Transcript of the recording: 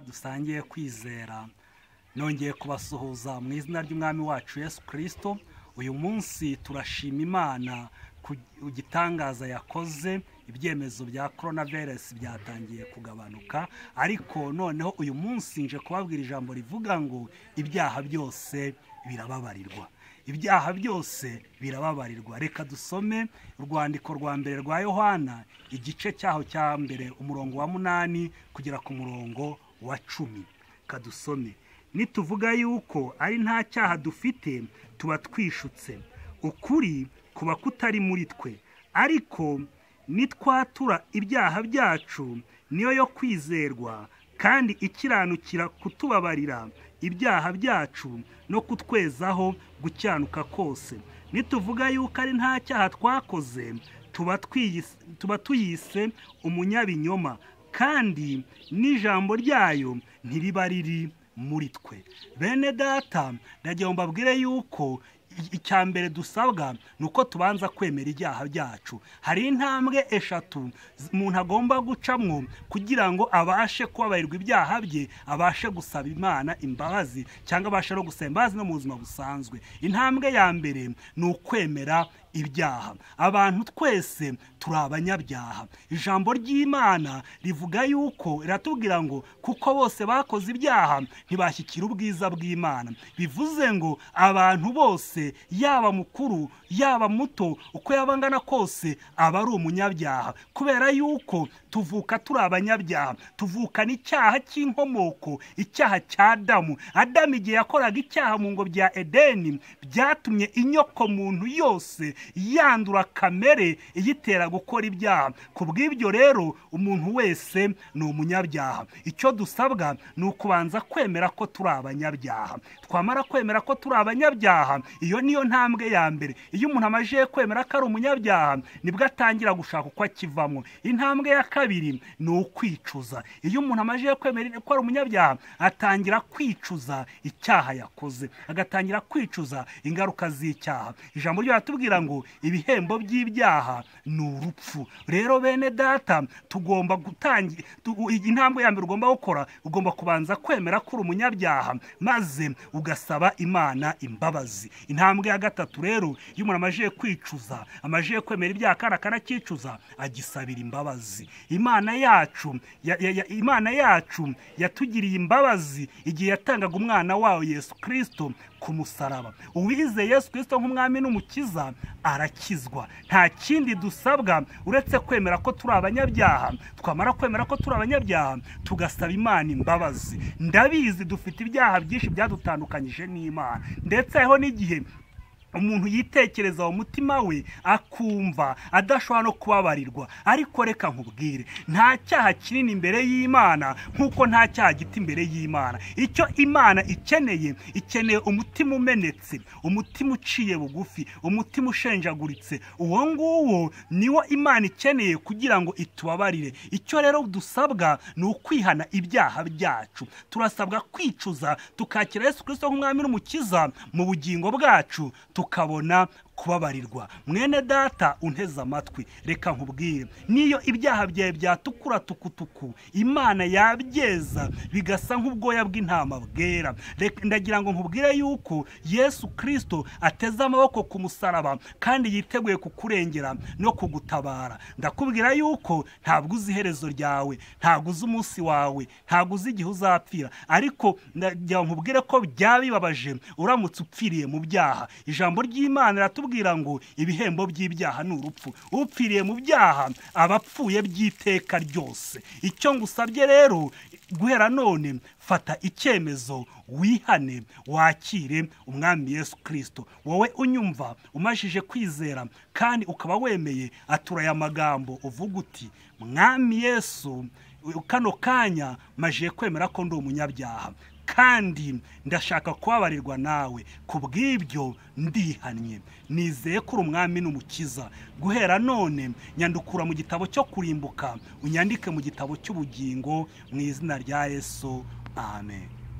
dusangiye kwizera nongeye kubasuhuza mu izina ry'umwami wacu yesu kirisito uyu munsi turashima imana ku gitangaza yakoze ibyemezo bya korona virusi byatangiye kugabanuka ariko noneho uyu munsi nje kubabwira ijambo rivuga ngo ibyaha byose birababarirwa ibyaha byose birababarirwa reka dusome urwandiko rwa mbere rwa yohana igice cyaho cya mbere umurongo wa munani kugera ku murongo wa cumi kadusome nituvuga yuko ari nta cyaha dufite tuba twishutse ukuri kuba kutari muri twe ariko nitwatura ibyaha byacu niyo yo kwizerwa kandi ikiranukira kutubabarira ibyaha byacu no kutwezaho gucyanuka kose nituvuga yuko ari nta cyaha twakoze tuba tuyise umunyabinyoma kandi n'ijambo ryayo ntiriba riri muri twe bene data ndagira ngo mbabwire yuko icya mbere dusabwa ni uko tubanza kwemera ibyaha byacu hari intambwe eshatu umuntu agomba gucamwo kugira ngo abashe kubabarirwa ibyaha bye abashe gusaba imana imbabazi cyangwa abashe no gusaba imbabazi no mu buzima busanzwe intambwe ya mbere ni ukwemera ibyaha abantu twese turi abanyabyaha ijambo ry'imana rivuga yuko riratubwira ngo kuko bose bakoze ibyaha ntibashyikira ubwiza bw'imana bivuze ngo abantu bose yaba mukuru yaba muto uko yaba angana kose aba ari umunyabyaha kubera yuko tuvuka turi abanyabyaha tuvukana icyaha cy'inkomoko icyaha cya adamu adamu igihe yakoraga icyaha mu ngo bya edeni byatumye inyoko muntu yose yandura kamere iyitera gukora ibyaha ku bw'ibyo rero umuntu wese ni umunyabyaha icyo dusabwa ni ukubanza kwemera ko turi abanyabyaha twamara kwemera ko turi abanyabyaha iyo niyo ntambwe ya mbere iyo umuntu amajije kwemera ko ari umunyabyaha nibwo atangira gushaka uko akivamo intambwe ya kabiri ni ukwicuza iyo umuntu amajije kwemera ko ari umunyabyaha atangira kwicuza icyaha yakoze agatangira kwicuza ingaruka z'icyaha ijambo ryo ratubwira ngo ibihembo by'ibyaha ni urupfu rero bene data tugomba gutangira intambwe ya mbere ugomba gukora ugomba kubanza kwemera ko uri umunyabyaha maze ugasaba imana imbabazi intambwe ya gatatu rero iyo umuntu amajije kwicuza amajije kwemera ibyaha kandi akanakicuza agisabira imbabazi imana yacu imana yacu yatugiriye imbabazi igihe yatangaga umwana wayo yesu kirisito ku musaraba uwize yesu kirisito nk'umwami n'umukiza arakizwa nta kindi dusabwa uretse kwemera ko turi abanyabyaha twamara kwemera ko turi abanyabyaha tugasaba imana imbabazi ndabizi dufite ibyaha byinshi byadutandukanyije n'imana ndetse hariho n'igihe umuntu yitekereza mu mutima we akumva adashobora no kubabarirwa ariko reka nkubwire nta cyaha kinini imbere y'imana nk'uko nta cyaha gito imbere y'imana icyo imana ikeneye ikeneye umutima umenetse umutima uciye bugufi umutima ushenjaguritse uwo nguwo niwo imana ikeneye kugira ngo itubabarire icyo rero dusabwa ni ukwihana ibyaha byacu turasabwa kwicuza tukakira yesu kirisito nk'umwami n'umukiza mu bugingo bwacu tukabona kubabarirwa mwene data unteze amatwi reka nkubwire niyo ibyaha byawe byatukura tukutuku imana yabyeza bigasa nk'ubwoya bw'intama bwera ndagira ngo nkubwire yuko yesu kirisito ateze amaboko ku musaraba kandi yiteguye kukurengera no kugutabara ndakubwira yuko ntabwo uzi iherezo ryawe ntabwo uzi umunsi wawe ntabwo uzi igihe uzapfira ariko ndagira ngo nkubwire ko byaba bibabaje uramutse upfiriye mu byaha ijambo ry'imana riratubwira baratubwira ngo ibihembo by'ibyaha ni urupfu upfiriye mu byaha aba apfuye by'iteka ryose icyo ngusabye rero guhera none fata icyemezo wihane wakire umwami yesu kirisito wowe unyumva umajije kwizera kandi ukaba wemeye atura aya magambo uvuga uti mwami yesu kano kanya majije kwemera ko ndi umunyabyaha kandi ndashaka kubabarirwa nawe ku bw'ibyo ndihannye nizeye ko uri umwami n'umukiza guhera none nyandukura mu gitabo cyo kurimbuka unyandike mu gitabo cy'ubugingo mu izina rya yesu amen